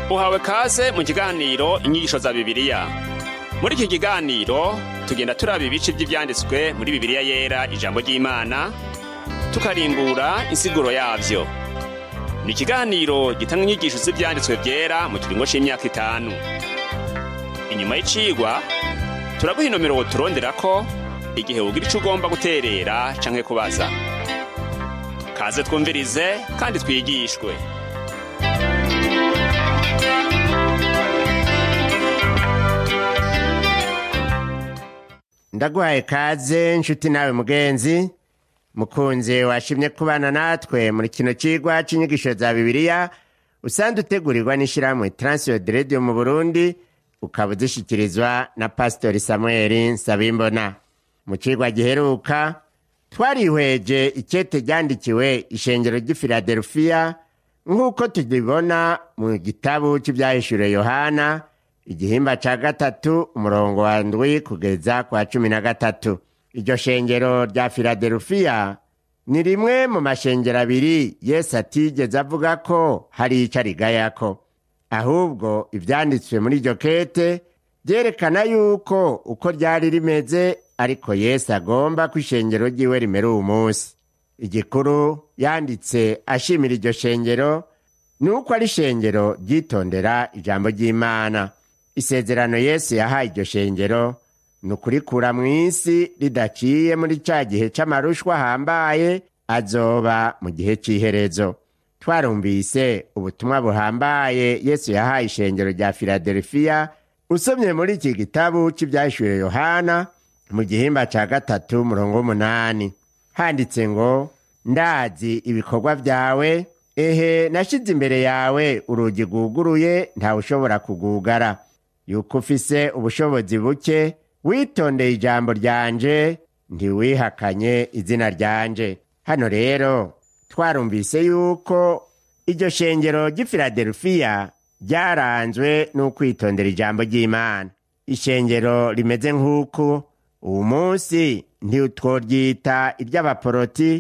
uhawe kaze mu kiganiro inyigisho za bibiliya muri iki kiganiro tugenda turaba ibice by'ibyanditswe muri bibiliya yera ijambo ry'imana tukarimbura insiguro yavyo ni ikiganiro gitanga inyigisho z'ibyanditswe byera mu kiringo c'imyaka itanu inyuma y'icigwa turaguha inomero woturonderako igihe wogira ico ugomba guterera canke kubaza kaze twumvirize kandi twigishwe ndaguhaye kaze nshuti nawe mugenzi mukunzi washimye kubana natwe muri kino cigwa c'inyigisho za bibiliya usanzwe utegurirwa n'ishirahamwe transiyodi rediyo mu burundi ukaba uzishikirizwa na pasitori samueli nsabimbona mu cigwa giheruka twarihweje ikete ryandikiwe ishengero ry'i filadelufiya nk'uko tubibona mu gitabu cy'ibyahishuriwe yohana igihimba ca gatatu umurongo wa ndwi kugeza kwa cumi na gatatu iryo shengero rya filadelufiya ni rimwe mu mashengero abiri yesu atigeze avuga ko hari ico arigayako ahubwo ivyanditswe muri iryo kete vyerekana yuko uko ryari rimeze ariko yesu agomba ko ishengero ryiwe rimera uwu munsi igikuru yanditse ashimira iryo shengero ni uko ari ishengero ryitondera ijambo ry'imana isezerano yesu yahaye iryo shengero ni ukurikura mu isi ridaciye muri ca gihe c'amarushwa ahambaye azoba mu gihe c'iherezo twarumvise ubutumwa buhambaye yesu yahaye ishengero rya filadelufiya usomye muri iki gitabu c'ivyahishuye yohana mu gihimba ca gatatu murongo w'umunani handitse ngo ndazi ibikorwa vyawe ehe nashize imbere yawe urugi rwuguruye ntawe ushobora kugugara yuko ufise ubushobozi buke witondeye ijambo ryanje ntiwihakanye izina ryanje hano rero twarumvise yuko iryo shengero ry'i filadelufiya ryaranzwe n'ukwitondera ijambo ry'imana ishengero rimeze nk'uku uwu munsi ntitworyita iry'abaporoti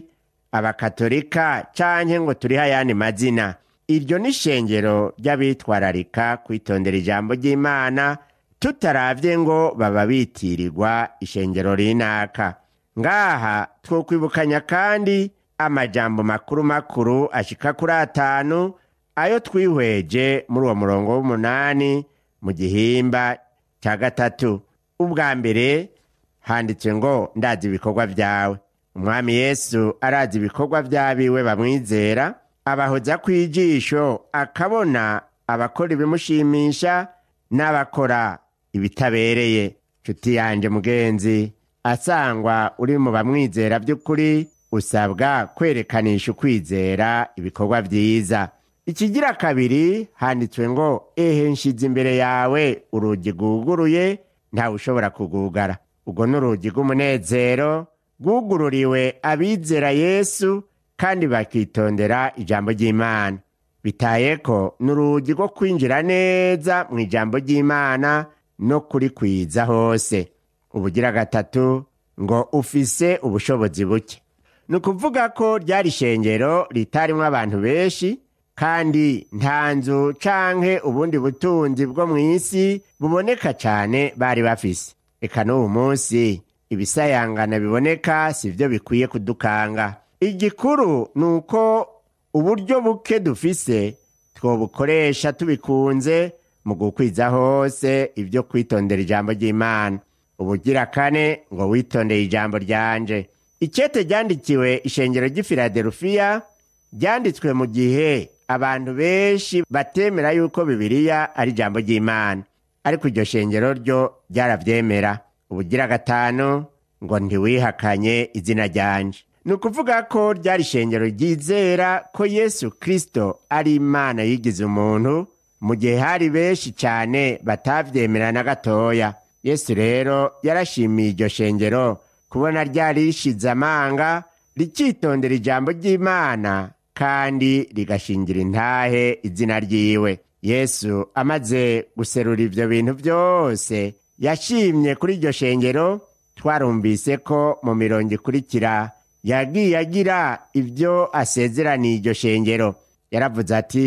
abakatolika canke ngo turiho ayandi mazina iryo ni ishengero ry'abitwararika kwitondera ijambo ry'imana tutaravye ngo baba bitirirwa ishengero rinaka ngaha twokwibukanya kandi amajambo makuru makuru ashika kuri atanu ayo twihweje muri uwo murongo w'umunani mu gihimba ca gatatu ubwa mbere handitswe ngo ndazi ibikorwa vyawe umwami yesu arazi ibikorwa vy'abiwe bamwizera abahoza kw'ijisho akabona abakora ibimushimisha n'abakora ibitabereye nshuti yanje mugenzi asangwa uri mu bamwizera by'ukuri usabwa kwerekanisha ukwizera ibikorwa vyiza ikigira kabiri handitswe ngo ehe nshize imbere yawe urugi rwuguruye ntawe ushobora kugugara ubwo ni urugi rw'umunezero rwugururiwe abizera yesu kandi bakitondera ijambo ry'imana bitaye ko ni urugi rwo kwinjira neza mu ijambo ry'imana no kurikwiza hose ubugira gatatu ngo ufise ubushobozi buke ni ukuvuga ko ryari ishengero ritarimwo abantu benshi kandi nta nzu canke ubundi butunzi bwo mu isi buboneka cane bari bafise eka n'uwu munsi ibisayangana biboneka si vyo bikwiye kudukanga igikuru ni uko uburyo buke dufise twobukoresha tubikunze mu gukwiza hose ibyo kwitondera ijambo ry'imana ubugira kane ngo witondeye ijambo ryanje ikete ryandikiwe ishengero ry'i filadelufiya ryanditswe mu gihe abantu benshi batemera yuko bibiliya ari ijambo ry'imana ariko iryo shengero ryo ryaravyemera ubugira gatanu ngo ntiwihakanye izina ryanje ni ukuvuga ko ryari ishengero ryizera ko yesu kristo ari imana yigize umuntu mu gihe hari benshi cyane batavyemera na gatoya yesu rero yarashimiye iryo shengero kubona ryari rishize amanga rikitondera ijambo ry'imana kandi rigashingira intahe izina ryiwe yesu amaze guserura ivyo bintu vyose yashimye kuri iryo shengero twarumvise ko mu mirongo ikurikira yagiye agira ibyo asezeraniye iryo shengero yaravuze ati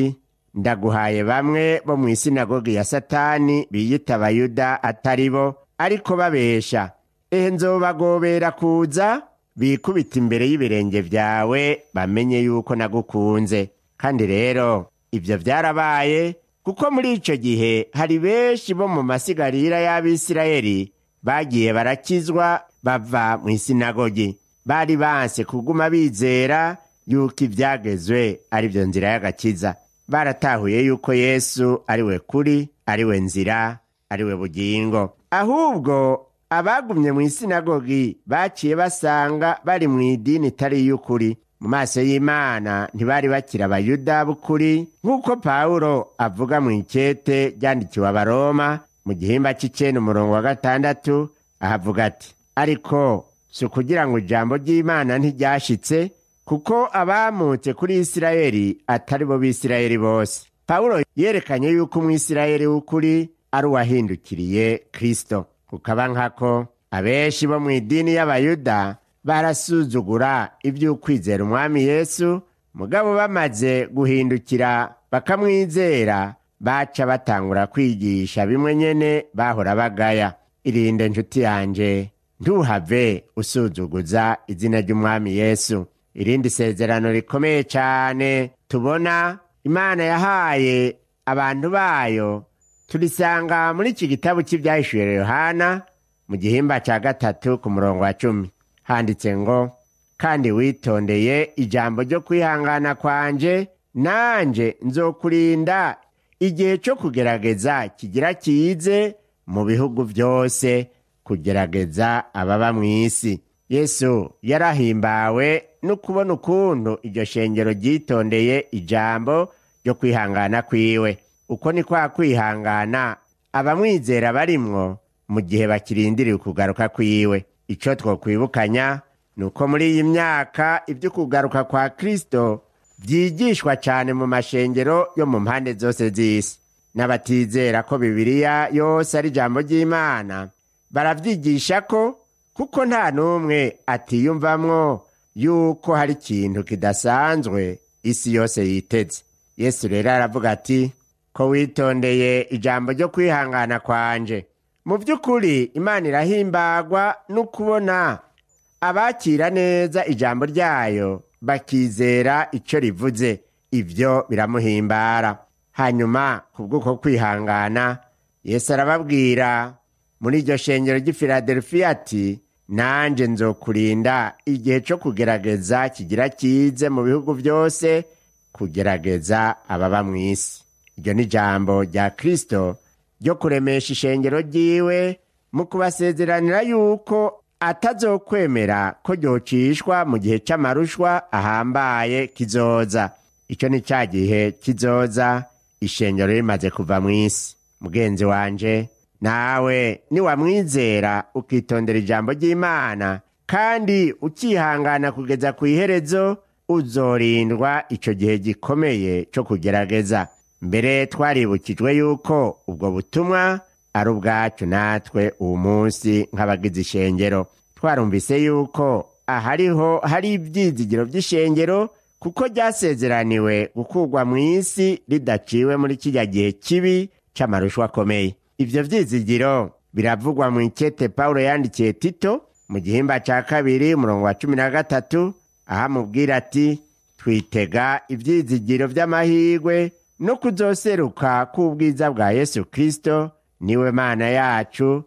ndaguhaye bamwe bo mu isinagogi ya satani biyita abayuda atari bo ariko babesha ehe nzobagobera kuza bikubita imbere y'ibirenge vyawe bamenye yuko nagukunze kandi rero ivyo vyarabaye kuko muri ico gihe hari benshi bo mu masigarira y'abisirayeli bagiye barakizwa bava mu isinagogi bari banse kuguma bizera yuko ivyagezwe ari vyo nzira y'agakiza baratahuye yuko yesu ari we kuri ari we nzira ari we bugingo ahubwo abagumye mu isinagogi baciye basanga bari mu idini itari y'ukuri mu maso y'imana ntibari bakiri abayuda b'ukuri nk'uko pawulo avuga mu ikete ryandikiwe abaroma mu gihimba c'icenda umurongo wa gatandatu ahavuga ati ariko si ukugira ngo ijambo ry'imana ntiryashitse kuko abamutse kuri isirayeli atari bo b'isirayeli bose pawulo yerekanye yuko umwisirayeli w'ukuri ari uwahindukiriye kristo kukaba nkako abenshi bo mu idini y'abayuda barasuzugura iby'ukwizera umwami yesu mugabo bamaze guhindukira bakamwizera baca batangura kwigisha bimwe nyene bahora bagaya irinde nshuti yanje ntuhave usuzuguza izina ry'umwami yesu irindi sezerano rikomeye cyane tubona imana yahaye abantu bayo turisanga muri iki gitabo cy'ibyahishuye yohana mu gihimba cya gatatu ku murongo wa cumi handitse ngo kandi witondeye ijambo ryo kwihangana kwanje nanje nzokurinda igihe cyo kugerageza kigira kize mu bihugu byose kugerageza ababa mu isi yesu yarahimbawe no kubona ukuntu iryo shengero ryitondeye ijambo ryo kwihangana kwiwe uko ni kwa kwihangana abamwizera barimwo mu gihe bakirindiriye ukugaruka kwiwe icyo twokwibukanya ni uko muri iyi myaka ibyo kugaruka kwa kristo byigishwa cyane mu mashengero yo mu mpande zose z'isi n'abatizera ko bibiliya yose ari ijambo ry'imana barabyigisha ko kuko nta n'umwe atiyumvamwo yuko hari ikintu kidasanzwe isi yose yiteze yesu rero aravuga ati ko witondeye ijambo ryo kwihangana kwanje mu by'ukuri imana irahimbagwa no kubona abakira neza ijambo ryayo bakizera icyo rivuze ibyo biramuhimbara hanyuma ku bw'uko kwihangana yesu arababwira muri iryo shengero ry'ifiladelfiya ati nanjye nzokurinda igihe cyo kugerageza kigira kize mu bihugu byose kugerageza ababa mu isi iryo ni ijambo rya kirisito ryo kuremesha ishengero ryiwe mu kubasezeranira yuko atazokwemera ko ryocishwa mu gihe cy'amarushwa ahambaye kizoza icyo ni cya gihe kizoza ishengero rimaze kuva mu isi mugenzi wanje nawe niwamwizera ukitondera ijambo ry'imana kandi ukihangana kugeza ku iherezo uzorindwa icyo gihe gikomeye cyo kugerageza mbere twaribukijwe yuko ubwo butumwa ari ubwacu natwe uwo munsi nk'abagize ishengero twarumvise yuko ahariho hari ibyizigiro by'ishengero kuko ryasezeraniwe gukurwa mu isi ridaciwe muri kijya gihe kibi cy'amarushwa akomeye ibyo byizigiro biravugwa mu ikete pawulo yandikiye tito mu gihimba cya kabiri umurongo wa cumi na gatatu aho amubwira ati twitega ibyizigiro by'amahirwe no kuzoseruka k'ubwiza bwa yesu kirisito niwe mana yacu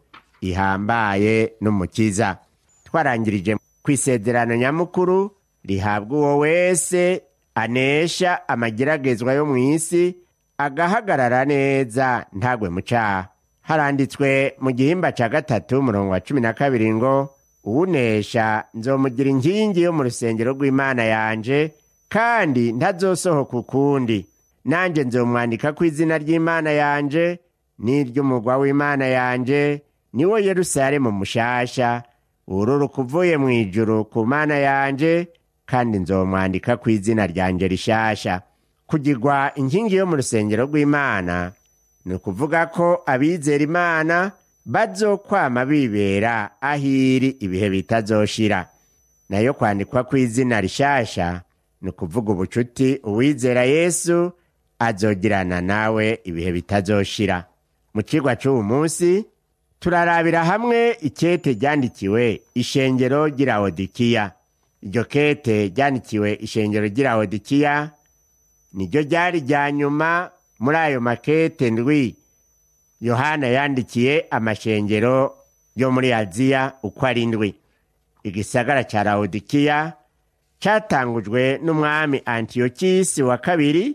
ihambaye n'umukiza twarangirije ku isezerano nyamukuru rihabwa uwo wese anesha amageragezwa yo mu isi agahagarara neza ntagwe mu cyaha haranditswe mu gihimba cya gatatu umurongo wa cumi na kabiri ngo uwunesha nzomugira inkingi yo mu rusengero rw'imana yanje kandi ntazosohoka ukundi nanjye nzomwandika ku izina ry'imana yanje n'iry'umugwa w'imana yanje niwo yerusalemu mushasha ururuka uvuye mu ijuru ku mana yanje kandi nzomwandika ku izina ryanje rishasha kugirwa inkingi yo mu rusengero rw'imana ni ukuvuga ko abizera imana bazokwama bibera ahiri ibihe bitazoshira nayo kwandikwa ku izina rishasha ni ukuvuga ubucuti uwizera yesu azogirana nawe ibihe bitazoshira mu cigwa c'uwu munsi turarabira hamwe ikete ryandikiwe ishengero ry'Irawodikiya iryo kete ryandikiwe ishengero ry'Irawodikiya niryo ryari rya nyuma muri ayo makete ndwi yohana yandikiye amashengero yo muri aziya uko ari ndwi igisagara ca lawodikiya catangujwe n'umwami antiyokisi wa kabiri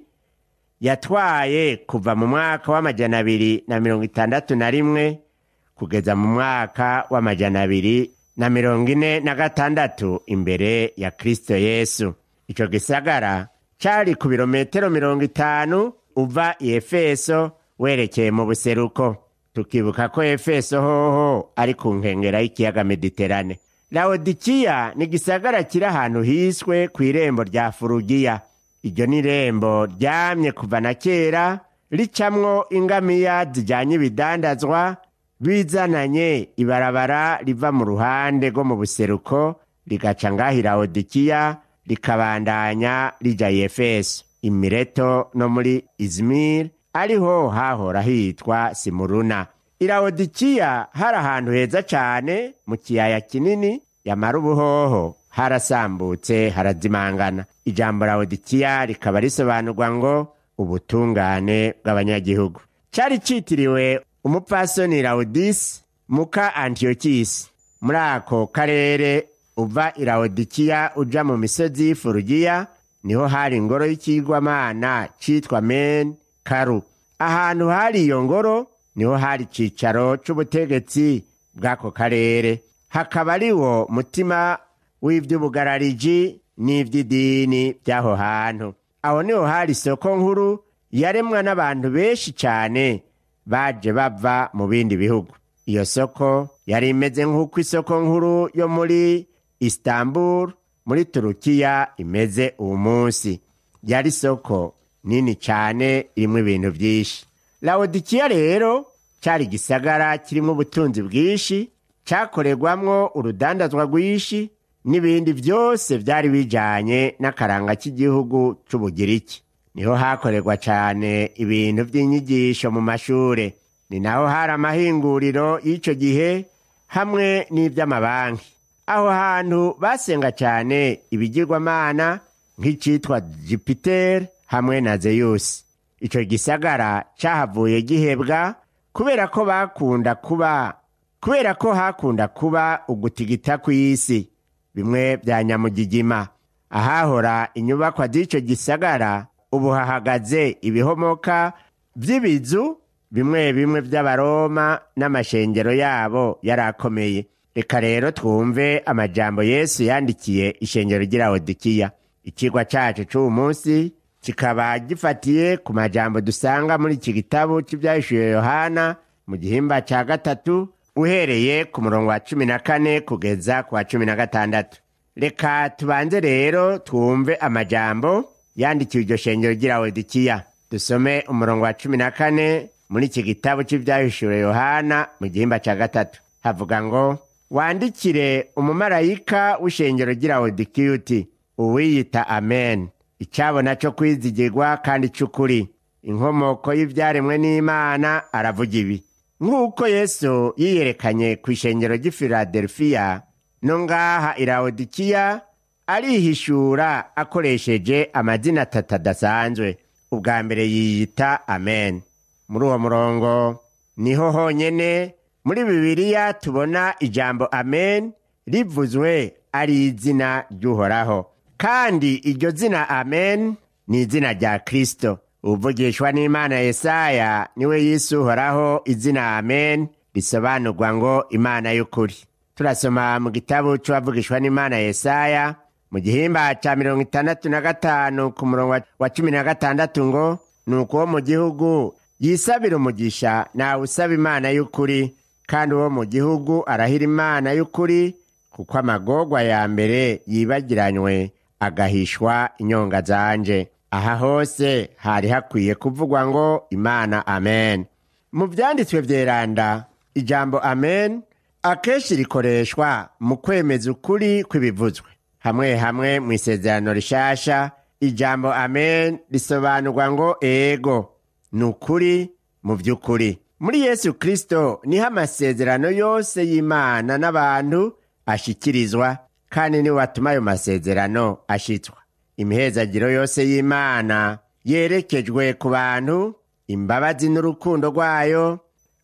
yatwaye kuva mu mwaka w'amajana abiri na mirongo itandatu na rimwe kugeza mu mwaka w'amajana abiri na mirongo ine na gatandatu imbere ya kristo yesu ico gisagara cari ku birometero mirongo itanu uva i efeso werekeye mu buseruko tukibuka ko efeso hoho ari ku nkengera y'ikiyaga mediterane lawodikiya ni igisagara kiri ahantu hiswe ku irembo rya furugiya iryo ni irembo ryamye kuva na kera ricamwo ingamiya zijyanye ibidandazwa bizananye ibarabara riva mu ruhande rwo mu buseruko rigaca ngaho lawodikiya rikabandanya rija i efeso imireto no muri izimiri ariho hahora hitwa simuruna irawodikiya hari ahantu heza cane mu kiyaya kinini yamara ubuhoho harasambutse harazimangana ijambo lawodikiya rikaba risobanurwa ngo ubutungane bw'abanyagihugu cari citiriwe umupfasoni lawudisi muka antiyokisi muri ako karere uva irawodikiya uja mu misozi y'ifurugiya niho hari ingoro y'ikigwamana citwa meni karu ahantu hari iyo ngoro niho hari icicaro c'ubutegetsi bw'ako karere hakaba ari wo mutima w'ivy'ubugarariji n'ivy'idini by'aho hantu aho niho hari isoko nkuru yaremwa n'abantu benshi cane baje bava mu bindi bihugu iyo soko yari imeze nk'uko isoko nkuru yo muri istanbul muri turukiya imeze uwu munsi yari isoko nini cane irimwo ibintu vyinshi lawodikiya rero cari igisagara kirimwo ubutunzi bwinshi cakorerwamwo urudandazwa rwinshi n'ibindi vyose vyari bijanye n'akaranga k'igihugu c'ubugiriki niho hakorerwa cane ibintu vy'inyigisho mu mashure ni naho hari amahinguriro y'ico gihe hamwe n'ivy'amabanki aho hantu basenga cane ibigirwamana nk'icitwa jupiteri hamwe na zeyusi ico gisagara cahavuye gihebwa kubera ko bakunda kuba kubera ko hakunda kuba ugutigita kw'isi bimwe vya nyamugigima ahahora inyubakwa z'ico gisagara ubu hahagaze ibihomoka vy'ibizu bimwe bimwe vy'abaroma n'amashengero yabo yarakomeye reka rero twumve amajambo yesu yandikiye ishengero ry'ilawodikiya ikigwa cacu c'uwu munsi kikaba gifatiye ku majambo dusanga muri iki gitabo c'ivyahishuye yohana mu gihimba ca gatatu uhereye ku murongo wa cumi na kane kugeza ku wa cumi na gatandatu reka tubanze rero twumve amajambo yandikiwe iryo shengero ry'ilawodikiya dusome umurongo wa cumi na kane muri iki gitabo c'ivyahishuye yohana mu gihimba ca gatatu havuga ngo wandikire umumarayika w'ishengero ry'ilawodikiya uti uwiyita amen icabona co kwizigirwa kandi c'ukuri inkomoko y'ivyaremwe n'imana aravuga ibi nk'uko yesu yiyerekanye ku ishengero ry'i filadelfiya no ngaha ilawodikiya arihishura akoresheje amazina atatu adasanzwe ubwa mbere yiyita amen muri uwo murongo niho honyene muri bibiliya tubona ijambo amen rivuzwe ari izina ry'uhoraho kandi iryo zina amen ni izina rya kristo uvugishwa n'imana yesaya niwe yise uhoraho izina amen risobanurwa ngo imana y'ukuri turasoma mu gitabo c'uwavugishwa n'imana yesaya mu gihimba ca mirongo itandatu na gatanu ku murongo wa cumi na gatandatu ngo nuko uwo mu gihugu yisabira umugisha nawe usaba imana y'ukuri kandi uwo mu gihugu arahira imana y'ukuri kuko amagorwa ya mbere yibagiranywe agahishwa inyonga zanje aha hose hari hakwiye kuvugwa ngo imana amen mu vyanditswe vyeranda ijambo amen akenshi rikoreshwa mu kwemeza ukuri kw'ibivuzwe hamwe hamwe mu isezerano rishasha ijambo amen risobanurwa ngo ego ni ukuri mu by'ukuri muri yesu kirisito niho amasezerano yose y'imana n'abantu ashyikirizwa kandi niwe watuma ayo masezerano ashyitswa imihezagiro yose y'imana yerekejwe ku bantu imbabazi n'urukundo rwayo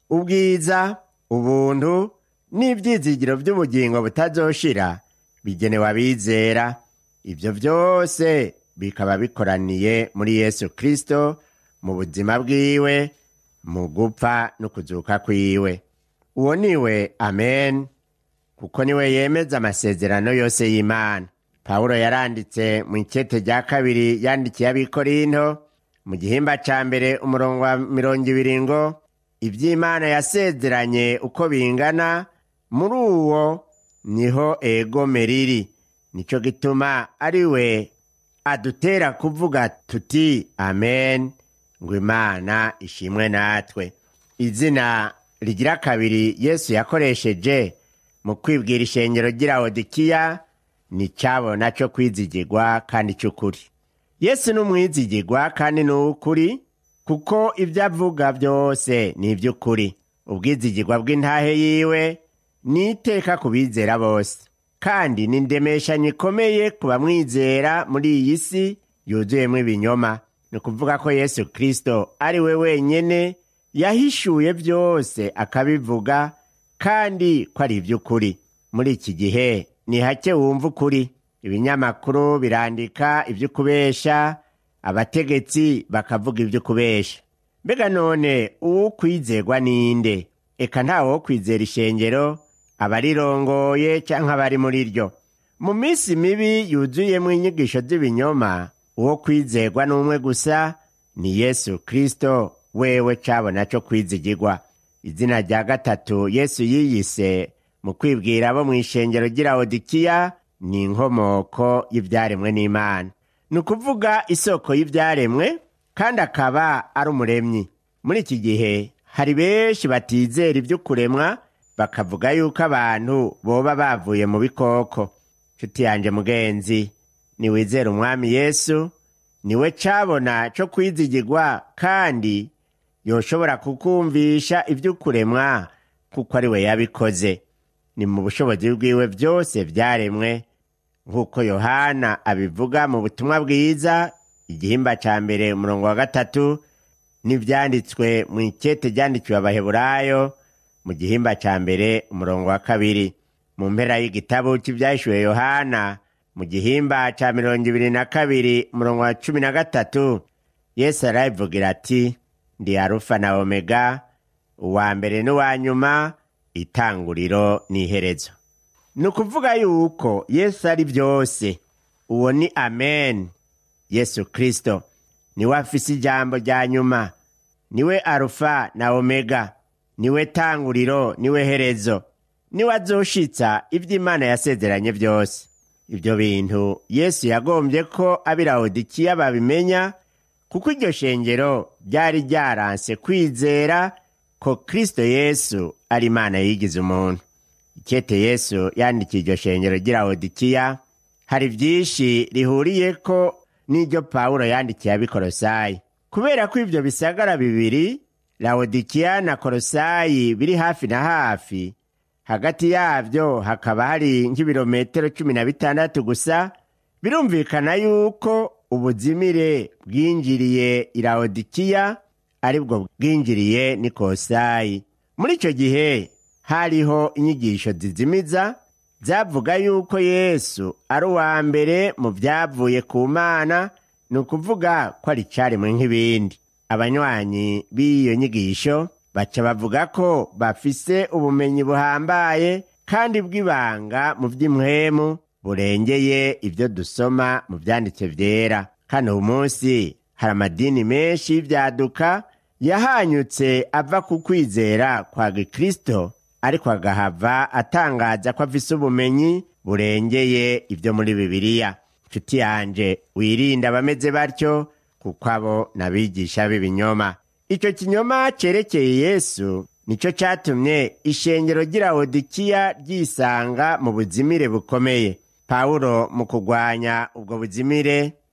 ubwiza ubuntu n'ibyizigiro by'ubugingo butazoshira bigenewe abizera ibyo byose bikaba bikoraniye muri yesu kirisito mu buzima bwiwe mu gupfa no kuzuka kwiwe uwo niwe amen kuko niwe yemeza amasezerano yose y'imana pawulo yaranditse mu ikete rya kabiri yandikiye abikorinto mu gihimba ca mbere umurongo wa mirongo ibiri ngo iby'imana yasezeranye uko bingana muri uwo niho egome riri nicyo gituma ari we adutera kuvuga tuti amen ngo imana ishimwe natwe izina rigira kabiri yesu yakoresheje mu kwibwira ishengero ry'irawodikiya ni cyabona cyo kwizigirwa kandi cy'ukuri yesu ni umwizigirwa kandi ni uw'ukuri kuko ibyo avuga byose ni iby'ukuri ubwizigirwa bw'intahe yiwe ni iteka ku bizera bose kandi ni indemeshanyo ikomeye ku bamwizera muri iyi si yuzuyemo ibinyoma ni ukuvuga ko yesu kirisito ari we wenyine yahishuye byose akabivuga kandi ko ari iby'ukuri muri iki gihe ni hake wumva ukuri ibinyamakuru birandika iby'ukubesha abategetsi bakavuga iby'ukubesha mbega none uwo kwizerwa ninde eka ntawe wo kwizera ishengero abarirongoye cyangwa abari muri ryo mu minsi mibi yuzuyemo inyigisho z'ibinyoma uwo kwizerwa n'umwe gusa ni yesu kirisito wewe cabona cyo kwizigirwa izina rya gatatu yesu yiyise mu kwibwira abo mu ishengero ry'irawodikiya ni inkomoko y'ibyaremwe n'imana ni ukuvuga isoko y'ibyaremwe kandi akaba ari umuremyi muri iki gihe hari benshi batizera iby'ukuremwa bakavuga yuko abantu boba bavuye mu bikoko nshuti yanjye mugenzi niwizera umwami yesu niwe cabona cyo kwizigirwa kandi yoshobora kukumvisha iby'ukuremwa kuko ari we yabikoze ni mu bushobozi bwiwe byose byaremwe nk'uko yohana abivuga mu butumwa bwiza igihimba cya mbere umurongo wa gatatu n'ibyanditswe mu ikete ryandikiwe abaheburayo mu gihimba cya mbere umurongo wa kabiri mu mpera y'igitabo cy'ibyahishuwe yohana mu gihimba cya mirongo ibiri na kabiri umurongo wa cumi na gatatu yesu arabivugira ati ndi arufa na omega uwa mbere n'uwa nyuma itanguriro n'iherezo ni ukuvuga yuko yesu ari byose uwo ni amen yesu kirisito niwe afise ijambo rya nyuma niwe arufa na omega niwe tanguriro niwe herezo niwe azoshitsa ibyo imana yasezeranye byose ibyo bintu yesu yagombye ko ab'irawodikiya babimenya kuko iryo shengero ryari ryaranse kwizera ko kristo yesu ari imana yigize umuntu ikete yesu yandikiye iryo shengero ry'irawodikiya hari byinshi rihuriye ko n'iryo pawulo yandikiye ab'ikorosayi kubera ko ibyo bisagara bibiri lawodikiya na korosayi biri hafi na hafi hagati yabyo hakaba hari nk'ibirometero cumi na bitandatu gusa birumvikana yuko ubuzimire bwinjiriye irawodikiya aribwo bwinjiriye n'ikosayi muri icyo gihe hariho inyigisho zizimiza zavuga yuko yesu ari uwa mbere mu byavuye ku mana ni ukuvuga ko ari icyaremwe nk'ibindi abanywanyi b'iyo nyigisho baca bavuga ko bafise ubumenyi buhambaye kandi bw'ibanga mu by'imwemu burengeye ibyo dusoma mu byanditse byera hano uyu munsi hari amadini menshi y'ibyaduka yahanyutse ava ku kwizera kwa gikristo ariko agahava atangaza ko afise ubumenyi burengeye ibyo muri bibiliya nshuti yanje wirinde abameze batyo kuko abo n'abigisha b'ibinyoma icyo kinyoma cyerekeye yesu nicyo cyatumye ishengero ry'irawodikiya ryisanga mu buzimire bukomeye pawulo mu kurwanya ubwo buzimire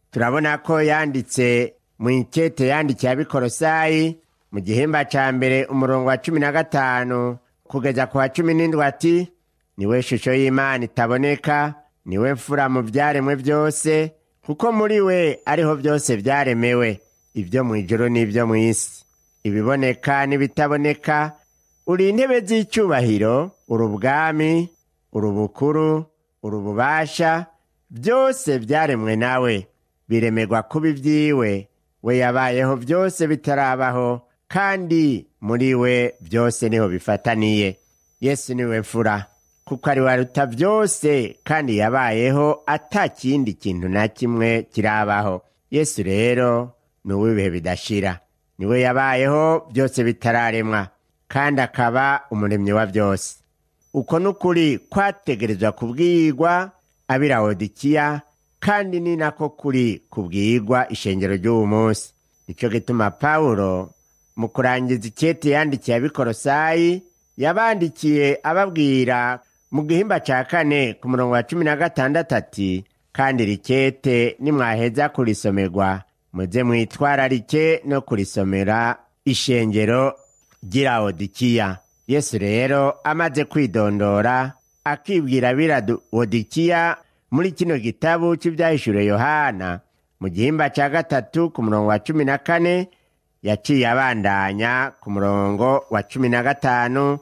turabona ko yanditse mu ikete yandikiye abikorosayi mu gihimba ca mbere umurongo wa cumi na gatanu kugeza ku wa cumi n'indwi ati niwe shusho y'imana itaboneka niwe mfura mu vyaremwe vyose kuko muri we ariho vyose vyaremewe ivyo mw'ijuru n'ivyo mw'isi ibiboneka n'ibitaboneka uri intebe z'icubahiro uri ubwami uri ubukuru uri ububasha byose vyaremwe nawe biremerwa kuba ivyiwe we yabayeho vyose bitarabaho kandi muri we vyose niho bifataniye yesu niwe mfura kuko ari waruta vyose kandi yabayeho ata kindi kintu na kimwe kirabaho yesu rero ni uw'ibihe bidashira niwe yabayeho byose bitararemwa kandi akaba umuremyi wa byose uko n'ukuri kwategerezwa kubwirwa ab'irawodikiya kandi ni nako kuri kubwirwa ishengero ry'uwu munsi nicyo gituma pawulo mu kurangiza ikete yandikiye abikorosayi yabandikiye ababwira mu gihimba ca kane ku murongo wa cumi na gatandatu ati kandi rikete nimwaheza kurisomerwa muze mwitwararike no kurisomera ishengero ry'irawodikiya yesu rero amaze kwidondora akibwira birawodikiya muri kino gitabu cy'ibyahishuriwe yohana mu gihimba cya gatatu ku murongo wa cumi na kane yaciye abandanya ku murongo wa cumi na gatanu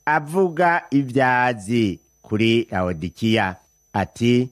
avuga ibyazi kuri rawodikiya ati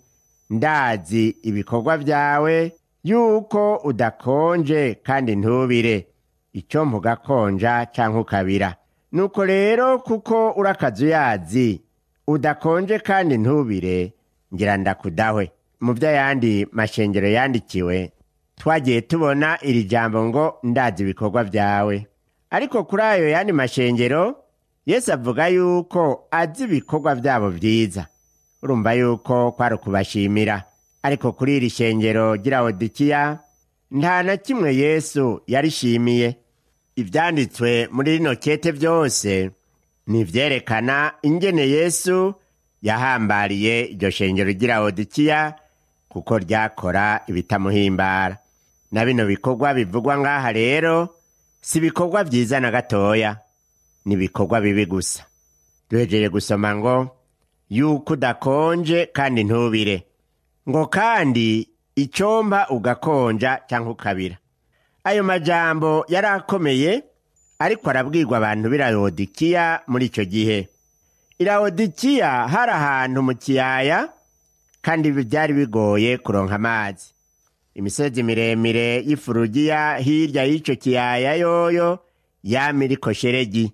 ndazi ibikorwa byawe yuko udakonje kandi ntubire icyo mvuga konja cyangwa ukabira nuko rero kuko urakazuyazi udakonje kandi ntubire ngira ndakudahwe mu by'ayandi mashengero yandikiwe twagiye tubona iri jambo ngo ndazi ibikorwa byawe ariko kuri ayo yandi mashengero yesu avuga yuko azi ibikorwa byabo byiza urumva yuko kwari ukubashimira ariko kuri iri shengero ry'irawodikiya nta na kimwe yesu yarishimiye ibyanditswe muri rino kete byose ni ibyerekana ingene yesu yahambariye iryo shengero ry'irawodikiya kuko ryakora ibitamuhimbara na bino bikorwa bivugwa ngaha rero si ibikorwa byiza na gatoya ni ibikorwa bibi gusa duhejeje gusoma ngo yuko udakonje kandi ntubire ngo kandi icyomba ugakonja cyangwa ukabira ayo majambo yari akomeye ariko arabwirwa abantu b'irawodikiya muri icyo gihe irawodikiya hari ahantu mu kiyaya kandi byari bigoye kuronka amazi imisozi miremire y'ifurugiya hirya y'icyo kiyaya yoyo yama iriko sheregi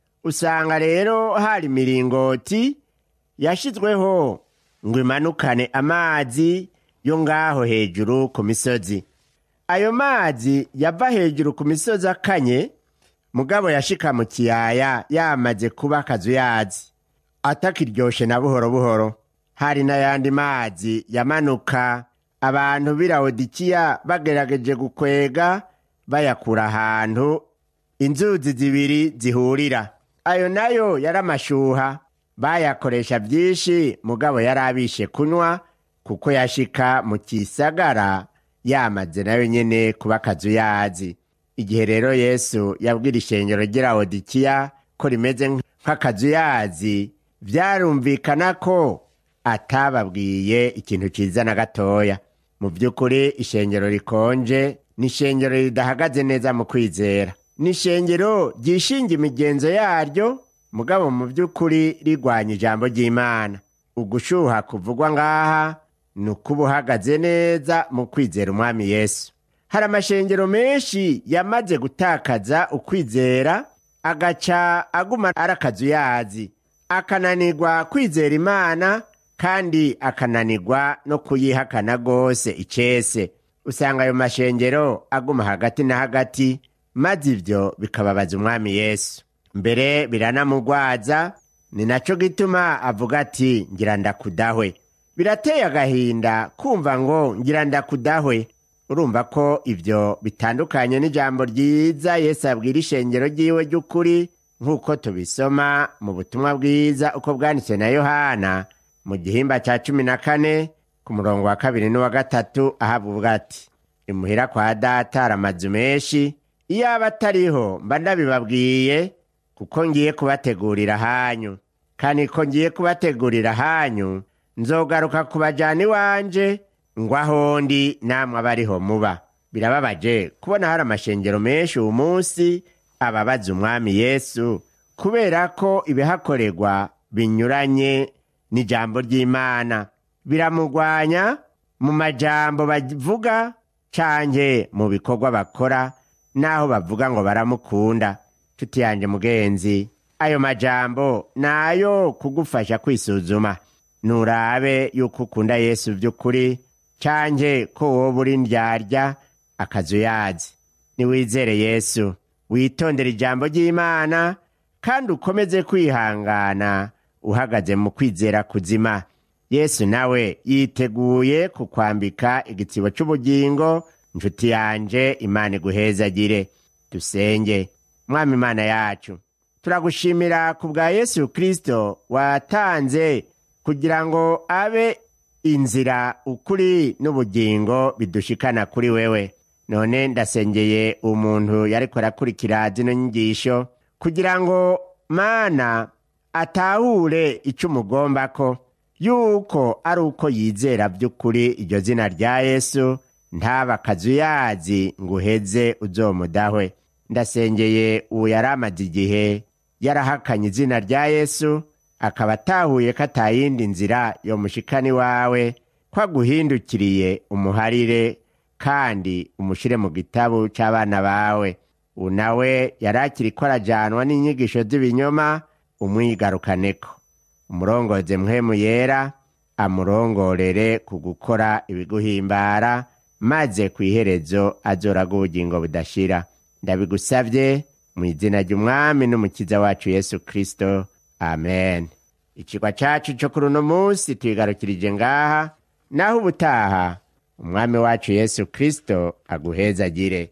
usanga rero hari imiringoti yashyizweho ngo imanukane amazi yo ngaho hejuru ku misozi ayo mazi yava hejuru ku misozi akanye mugabo yashika mu kiyaya yamaze kuba akazuyazi atakiryoshe na buhoro buhoro hari n'ayandi mazi yamanuka abantu b'irawodikiya bagerageje gukwega bayakura ahantu inzuzi zibiri zihurira ayo nayo yari amashuha bayakoresha byinshi mugabo yari abishe kunywa kuko yashika mu kisagara yamaze nayo nyene kuba akazuyazi igihe rero yesu yabwira ishengero ry'irawodikiya ko rimeze nk'akazuyazi vyarumvikana ko atababwiye ikintu ciza na gatoya mu by'ukuri ishengero rikonje ni ishengero ridahagaze neza mu kwizera ni ishengero ryishinga imigenzo yaryo mugabo mu by'ukuri rigwanya ijambo ry'imana ugushuha kuvugwa ngaha ni ukuba uhagaze neza mu kwizera umwami yesu hari amashengero menshi yamaze gutakaza ukwizera agaca aguma ari akazuyazi akananirwa kwizera imana kandi akananirwa no kuyihakana rwose icese usanga ayo mashengero aguma hagati na hagati maze ibyo bikababaza umwami yesu mbere biranamugwaza ni nacyo gituma avuga ati ngira ndakudahwe birateye agahinda kumva ngo ngira ndakudahwe urumva ko ibyo bitandukanye n'ijambo ryiza yesu abwira ishengero ry'iwe ry'ukuri nk'uko tubisoma mu butumwa bwiza uko bwanditswe na yohana mu gihimba cya cumi na kane ku murongo wa kabiri n'uwa gatatu aho avuga ati imuhira kwa data hari amazu menshi iyo aba atariho mba ndabibabwiye kuko ngiye kubategurira hanyu kandi ko ngiye kubategurira hanyu nzogaruka kubajyana iwanje ngo aho ndi namwe abariho muba birababaje kubona hari amashengero menshi uyu munsi ababaza umwami yesu kubera ko ibihakorerwa binyuranye n'ijambo ry'imana biramugwanya mu majambo bavuga canke mu bikorwa bakora n'aho bavuga ngo baramukunda tuti yanje mugenzi ayo majambo nayo kugufasha kwisuzuma nurabe yuko ukunda yesu by'ukuri canke ko woba uri ndyarya akazuyazi niwizere yesu witondere ijambo ry'imana kandi ukomeze kwihangana uhagaze mu kwizera kuzima yesu nawe yiteguye kukwambika igitsibo cy'ubugingo nshuti yanje imana iguhezagire dusenge mwami imana yacu turagushimira ku bwa yesu kirisito watanze kugira ngo abe inzira ukuri n'ubugingo bidushikana kuri wewe none ndasengeye umuntu yariko arakurikira zino nyigisho kugira ngo mana atahure icyo umugomba ko yuko ari uko yizera by'ukuri iryo zina rya yesu ntaba akazuyazi ngo uheze uzomudahwe ndasengeye uwo yari amaze igihe yarahakanye izina rya yesu akaba atahuye ko atayindi nzira yo mushikani wawe ko aguhindukiriye umuharire kandi umushyire mu gitabo cy'abana bawe ubu nawe yari akiri ko arajyanwa n'inyigisho z'ibinyoma umwigarukaneko umurongoze muhemu yera amurongorere ku gukora ibiguhimbara maze ku iherezo azoraga ubugingo budashira ndabigusabye mu izina ry'umwami n'umukiza wacu yesu kirisito amen ikigwa cyacu cyo kuri uno munsi tuyigarukirije ngaha naho ubutaha umwami wacu yesu kirisito aguhezagire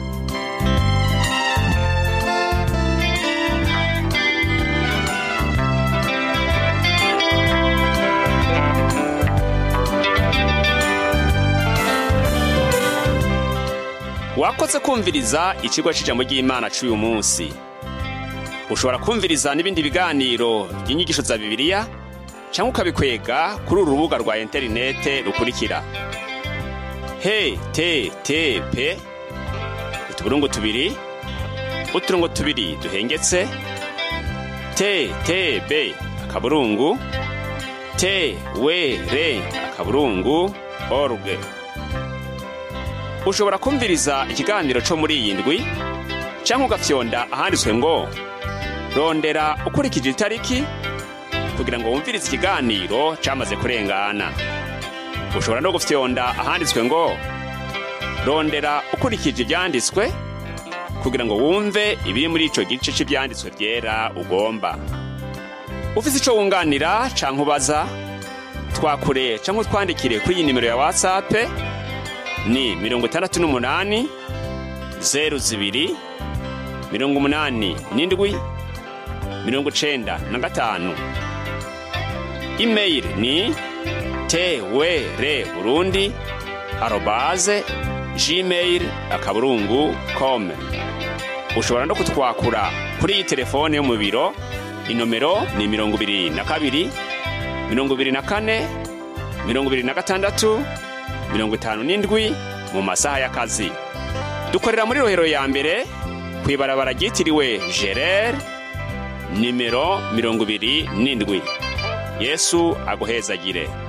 wakoze kumviriza ikigo cy'ijambo ry'imana cy'uyu munsi ushobora kumviriza n'ibindi biganiro by'inyigisho za bibiliya cyangwa ukabikwega kuri uru rubuga rwa interinete rukurikira he te te pe utuburungu tubiri uturongo tubiri duhengetse te te be akaburungu te we re akaburungu oruge ushobora kumviriza ikiganiro cyo muri iyi ndwi cyangwa ugafyonda ahanditswe ngo rondera ukurikije itariki kugira ngo wumvirize ikiganiro cyamaze kurengana ushobora no gufyonda ahanditswe ngo rondera ukurikije ibyanditswe kugira ngo wumve ibiri muri icyo gice cy'ibyanditswe byera ugomba ufite icyo wunganira cyangwa ubaza twakure cyangwa utwandikire kuri iyi nimero ya watsapu ni mirongo itandatu n'umunani zeru zibiri mirongo umunani n'indwi mirongo icenda na gatanu imeyili ni twr burundi arobaze gmail akaburungu com ushobora no kutwakura kuri iyi telefone yo mu biro inomero ni mirongo ibiri na kabiri mirongo ibiri na kane mirongo ibiri na gatandatu mirongo itanu n'indwi mu masaha y'akazi dukorera muri rohero ya mbere ku ibarabara ryitiriwe gerere nimero mirongo ibiri n'indwi yesu aguhezagire